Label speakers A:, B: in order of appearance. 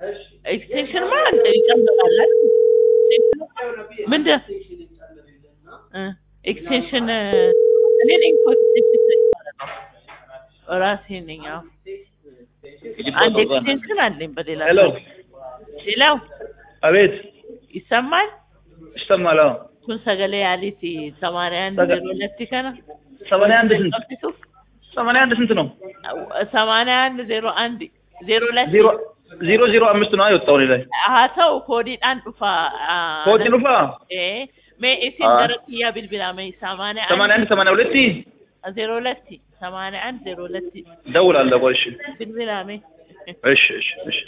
A: ኤክስቴንሽን ማለት ይጨምራል አይደል? ምንድን እ ኤክስቴንሽን እኔ ነኝ እኮ ኤክስቴንሽን የማደርገው ራሴ ነኝ። አዎ አንድ ኤክስቴንሽን አለኝ በሌላ
B: ሄሎ
A: ሌላው
B: አቤት
A: ይሰማል
B: ይሰማል አዎ
A: kun sagalee yaaliiti ሰማንያ አንድ
B: Saga-
A: ዜሮ ሁለት kana
B: ሰማንያ አንድ ስንት ሰማንያ አንድ ስንት ነው
A: ሰማንያ አንድ ዜሮ አንድ ዜሮ ሁለት
B: ዜሮ ዜሮ ዜሮ አምስት ነው የወጣው እኔ ላይ
A: haa ta'u koodiidhaan dhufa
B: ኮቲ ኑፋ
A: mee isin
B: Ah.
A: gara kiyyaa bilbilame ሰማንያ
B: ሰማንያ አንድ ሰማንያ ሁለት
A: ዜሮ ሁለት ሰማንያ አንድ ዜሮ ሁለት
B: ደውላለሁ ቆይ እሺ
A: bilbilame
B: እሺ እሺ እሺ